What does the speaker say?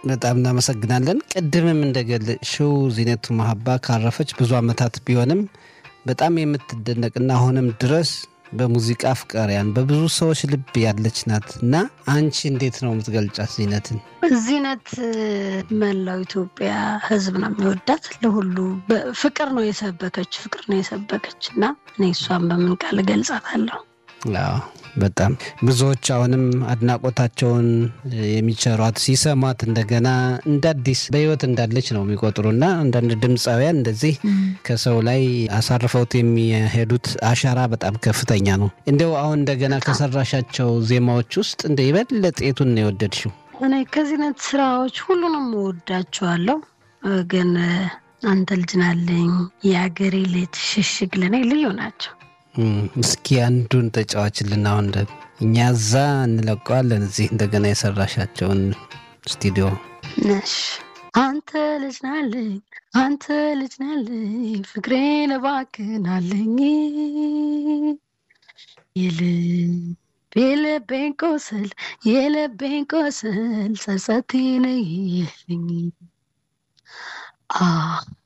በጣም እናመሰግናለን። ቅድምም እንደገለጽሽው ዚነቱ መሀባ ካረፈች ብዙ ዓመታት ቢሆንም በጣም የምትደነቅና አሁንም ድረስ በሙዚቃ አፍቃሪያን በብዙ ሰዎች ልብ ያለች ናት እና አንቺ እንዴት ነው የምትገልጫት ዚነትን? ዚነት መላው ኢትዮጵያ ሕዝብ ነው የሚወዳት። ለሁሉ ፍቅር ነው የሰበከች ፍቅር ነው የሰበከች እና እኔ እሷን በምን ቃል እገልጻታለሁ? አዎ በጣም ብዙዎች አሁንም አድናቆታቸውን የሚቸሯት ሲሰሟት እንደገና እንደ አዲስ በህይወት እንዳለች ነው የሚቆጥሩና አንዳንድ ድምፃውያን እንደዚህ ከሰው ላይ አሳርፈውት የሚሄዱት አሻራ በጣም ከፍተኛ ነው። እንደው አሁን እንደገና ከሰራሻቸው ዜማዎች ውስጥ እንደ የበለጠ የቱን ነው የወደድሽው? እኔ ከዚህነት ስራዎች ሁሉንም እወዳቸዋለሁ፣ ግን አንተ ልጅ ናለኝ፣ የአገሬ ልጅ፣ ሽሽግ ለእኔ ልዩ ናቸው። እስኪ አንዱን ተጫዋችልን። አሁን ደግሞ እኛ እዛ እንለቀዋለን፣ እዚህ እንደገና የሰራሻቸውን ስቱዲዮ ነሽ አንተ ልጅ ናለኝ፣ አንተ ልጅ ናለኝ፣ ፍቅሬን እባክናለኝ የልብ የልቤን ቆስል የልቤን ቆስል ጸጸቴን ይልኝ